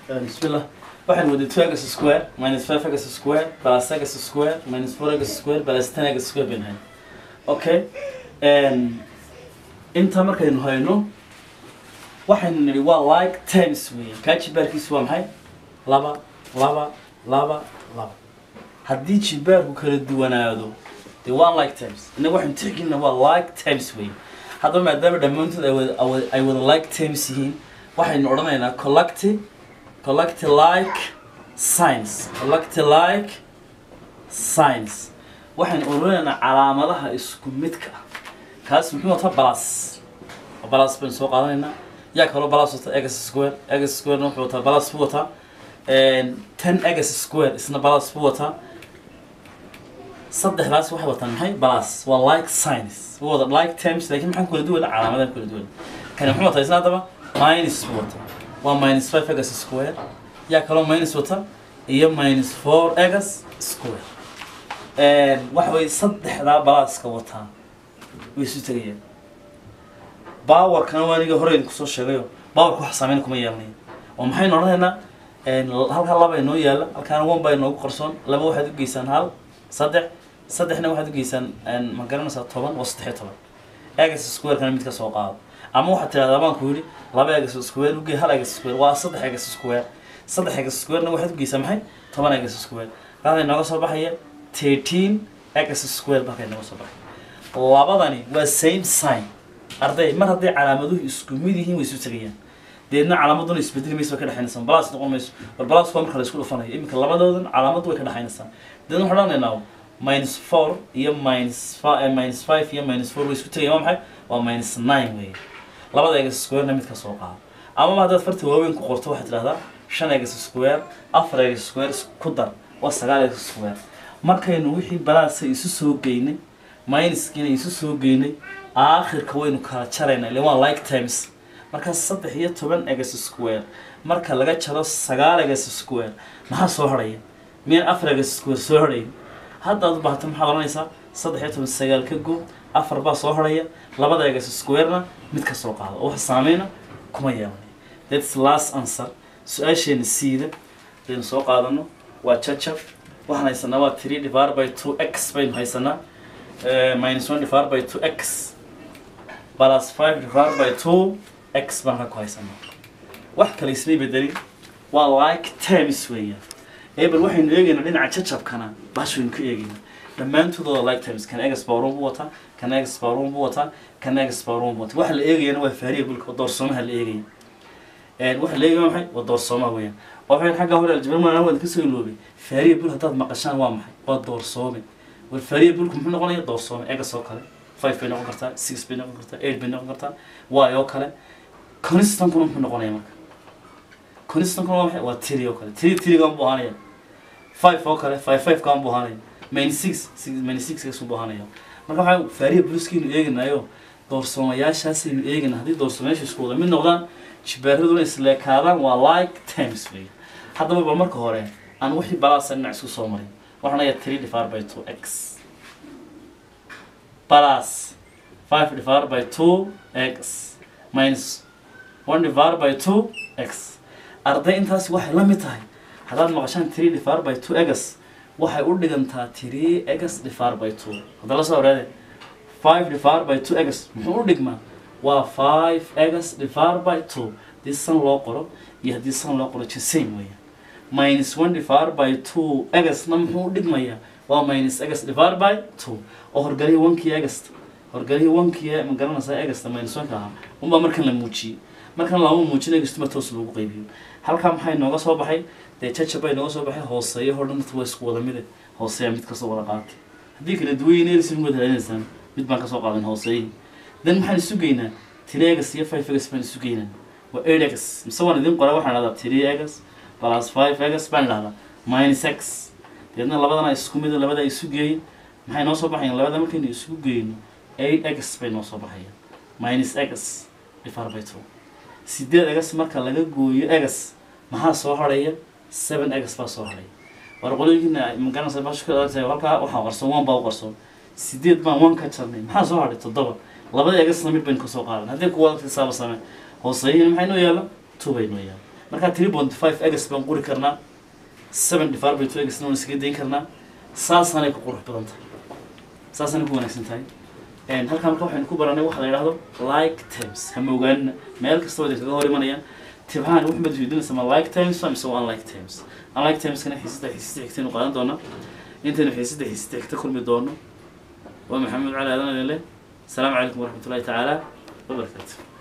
bismillah waxaan waday two x square minus five x square plus x square minus four x square plus ten x square bayn hayn okay inta markaynu hayno waxaynu nidhi waa like times weeye kaa jibaarkiisu waa maxay laba laba laba laba haddii jibaarku kala duwanaado dee waa like times innaga waxaynu tixgelina waa like times weeye haddaba maadaama dhammaantood ay wada awa- ay wada like times yihiin waxaynu odhanaynaa collecti collecti like science collecti like science waxaynu odhanaynaa calaamadaha isku midka ah kaas muxuu wataa balas balas baynu soo qaadanaynaa yaa kaloo balas wata x square x square wuxuu wataa balas buu wataa ten x square isna balas buu wataa saddexdaas waxay wataan maxay balas waa like science waa wada like terms laakiin maxaan kula duwana calaamadahan kula duwan kani muxuu wataa isna haddaba minus buu wataa waa minus five x square yaa kaloo minus wata iyo minus four x square waxa way saddexdaa balaaska wataa way isu tegayaan bawarkana waa aniga hore idinku soo sheegayo bawarka wax saameyn kuma yeelanayo oo maxaynu odhanaynaa halkaa laba inoo yaala halkaana one baa inoogu qarsoon laba waxaad u geysaan hal saddex saddexna waxaad u geysaan ma garanaysaa toban waa saddex iyo toban egas square-kana mid ka soo qaado ama waxaad tidhahdaa baan ku yidhi laba egas square ugee hal egas square waa saddex egas square saddex egas square-na waxaad u geysaa maxay toban egas square halkaa inooga soo baxaya thirteen egas square balka inooga soo baxaya labadani waa same sign arday mar hadday calaamaduhu isku mid yihiin way isu tegayaan deedna calaamaduna isbedeli mayso way ka dhexaynaysaa balas noqon mayso war balas waa marka la isku dhufanayo iminka labadoodan calaamadu way ka dhexaynaysaa deedna waxaan odhanaynaa minus four iyo minus five minus five iyo minus four way isku tegayaan waa maxay waa minus nine weeye labada egas square-na mid ka soo qaado amaba haddaad farta waaweyn ku qorto waxaad tidhahdaa shan egas square afar egas square ku dar waa sagaal egas square markaynu wixii balaasa isu soo geynay minuskiina isu soo geynay aakhirka waynu kala jaraynaa ilaa waa like times marka saddex iyo toban egas square marka laga jaro sagaal egas square maxaa soo hadhaya miyaan afar egas square soo hadhayn haddaad u baahato maxaad odhanaysaa saddex iyo toban sagaal ka goob afar baa soo hadhaya labada egas square-na mid ka soo qaado oo wax saameyna kuma yeelanay that's last answer su-aasheena siida hadaynu soo qaadano waa jajab waxaan haysanaa waa three divided by two x baynu haysanaa minus one divided by two x plus five divided by two x baan halka ku haysanaa wax kale ismay bedelin waa like terms weeyaan ebel waxaynu eegaynaa dhinaca jajabkana bash waynu ka eegaynaa dhammaantoodooda like terms kan egas bawrun buu wataa kan egas bawrun buu wataa kan egas bawrun buu wataa waxa la eegayana waa variable doorsoomaha la eegaya waxa la eegaya waa maxay waa doorsoomaha weeyaan waxaan xagga hore aljabarmaan waan kasoo iloobay variable haddaad maqashaan waa maxay waa doorsoome war variable muxuu noqonaya doorsoome egas oo kale five bay noqon kartaa six bay noqon kartaa eight bay noqon kartaa y oo kale constankuna muxuu noqonaya marka constankuna waa maxay waa three oo kale three three-gaan buu ahaanaya five oo kale five five kaan buu ahaanaya main six six main six kaasuu buu ahaanaya marka waxaa variableskiinu eeganayo doorsoomayaashaasaynu eegana haddii doorsoomayaasha isku wada mid noqdaan jibaaraduna isleekaadaan waa like times wey haddaba bal marka hore aan wixii balaasa dhinac isku soo marin waxaan leeyahay three divided by two x plus five divided by two x minus one divided by two x arday intaasi waxay la mid tahay haddaad maqashaan three divided by two x waxay u dhigantaa three x divided by two hadda la soo horeede five divided by two x muxuu u dhigmaa waa five x divided by two haddii san loo qoro iyo haddii san loo qoro the same weeyaan minus one divided by two x na muxuu u dhigmayaa waa minus x divided by two oo horgalihii onkii egasta horgalihii onkii ma garanaysaa egasta minus one ka ahaa unbaa markan la muujiyey markan lama muujin egastuma toos loogu qaybiyo halkaa maxay nooga soo baxay dee jajab bay nooga soo baxay hooseeyo hor dhan waa isku wada mide hooseeya mid kasoo wada qaatay haddii kala duwan erisin wada raadinaysaan mid baan kasoo qaadan hooseeyihii dan maxaan isu geynaa three egas iyo five egas baan isu geynaa waa eight egas mise waan idin qora waxaan dhahdaa three egas plus five egas baan dhahdaa minus x deedna labadana isku mid labada isu geeyin maxay noo soo baxayaan labada markaynu isugu geyno eight egas bay noo soo baxayaan minus egas divided by two sideed egas marka laga gooyo egas maxaa soo harhaya seven egas baa soo harhaya war qolooyinkiina magaranaysa bashka halkaa waxaa qarsoon one baa u qarsoon sideed baan one ka jarnay maxaa soo hadhay toddoba labada egasna mid baynu kasoo qaadan haddii kuwa xisaaba same hooseeyihina maxay noo yaalla two bay noo yaalla markaa three point five egs baan qori karnaa seven divided by two egsna waan iskaga dayn karnaa saasanay ku qurux badan tahay saasanay ku wanaagsan tahay Een, halkaa marka waxaynu ku baranay waxa la yidhahdo like terms ha moogaanina meel kasta waa kaga hor imanayaan tibhaan wuxuu mad weydiinaysa ma like terms mise waa unlike terms unlike termskana xiisada xiisada xigtaynu qaadan doonaa intaynu xiisada xiisada xigta kulmi doono waa maxamed cali aadan leh asalaamu calaykum waraxmatullahi tacaala wabarakaatu